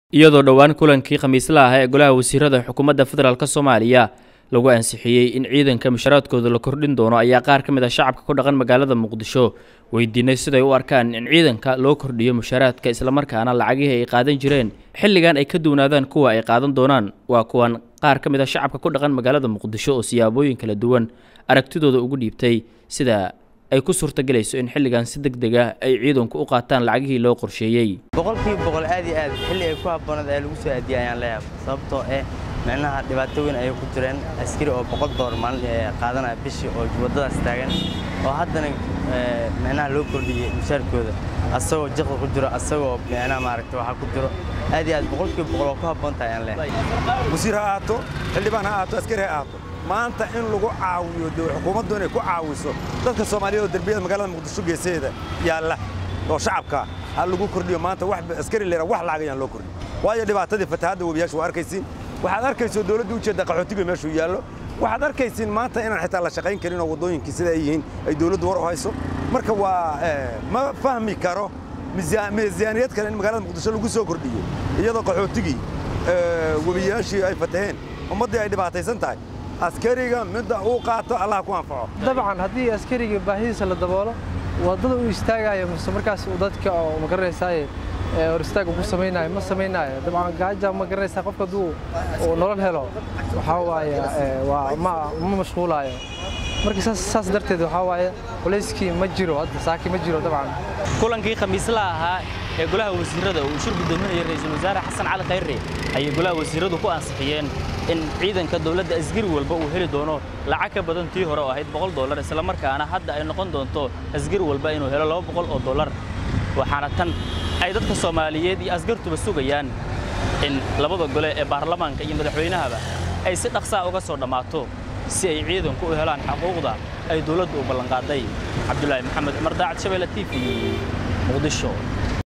iyadoo dhowaan kulankii khamiisla ah ee golaha wasiirada xukuumadda federaalk soomaaliya lagu ansixiyey in ciidanka musharaadkooda la kordhin doono ayaa qaar ka mid a shacabka ku dhaqan magaalada muqdisho weydiinay siday u arkaan in ciidanka loo kordhiyo musharaadka islamarkaana lacagihii ay qaadan jireen xilligan ay ka duwanaadaan kuwa ay qaadan doonaan waa kuwan qaar ka mid a shacabka ku dhaqan magaalada muqdisho oo siyaabooyin kala duwan aragtidooda ugu dhiibtay sida ay ku suurtagelayso in xilligan si deg deg ah ay ciidanku u qaataan lacagihii loo qorsheeyey boqolkiiba boqol aad iyo aad xilli ay ku habboonaed ee lagu soo aadiyay ayaan leeyahay sababtoo eh micnaha dhibaato weyn ayay ku jireen askari oo boqol doolar maalin qaadanaya bishii oo waddadaas taagan oo haddana micnaha loo kordhiyey mushaarkooda asagoo jiqda ku jiro asagoo micnaha maaragta waxaa ku jiro aad iyo aad boqolkiiba boqol oo ku habboon tahay ayaan leeyahay wasiir ha ahaato xildhibaan ha ahaato askari ha ahaato maanta in lagu caawiyo xukuumaddu inay ku caawiso dadka soomaaliyeed oo derbiyada magaalada muqdisho geesaheeda yaalla oo shacabka ha lagu kordhiyo maanta wax askari leera wax lacag ayaan loo kordhin waayo dhibaatadii fatahaadda webiyaasha waa arkaysiin waxaad arkayso dawladda u jeedda qaxootiga meeshuu yaallo waxaad arkaysiin maanta inaan xitaa la shaqayn karin oo waddooyinkii sida ay yihiin ay dawladdu war u hayso marka waa ma fahmi karo miisaaniyad kale in magaalada muqdisho lagu soo kordhiyo iyadoo qaxootigii webiyaashii ay fataheen ummaddii ay dhibaataysan tahay askariga midda uu qaato allah ku anfaco dabcan haddii askariga baahidiisa la daboolo waddada uu istaagayo mise markaas uu dadka oo ma garanaysaaye hor istaag ku samaynayo ma samaynayo dabcan gaaja ma garanaysaa qofka hadduu uu nolol helo waxaa waaye waa ma ma mashquulaayo marka saas saas darteed waxaa waaye culayskii ma jiro hadda saaki ma jiro dabcan kulankii khamiislaha ahaa ee golaha wasiirada uu shir gudoominaya ra'iisul wasaare xasan cali khayre ayay golaha wasiiradu ku ansixiyeen in ciidanka dowladda asgari walba uu heli doono lacag ka badan tii hore oo ahayd boqol dollar islamarkaana hadda ay noqon doonto asgari walba inuu helo laba boqol oo dollar waxaana tan ay dadka soomaaliyeed iyo asgartuba sugayaan in labada gole ee baarlamaanka iyo madaxweynahaba ay si dhaqsaa uga soo dhammaato si ay ciidanku u helaan xaquuqda ay dowladdu u ballanqaaday cabdulaahi maxamed cumar daacad shabeelle t v muqdisho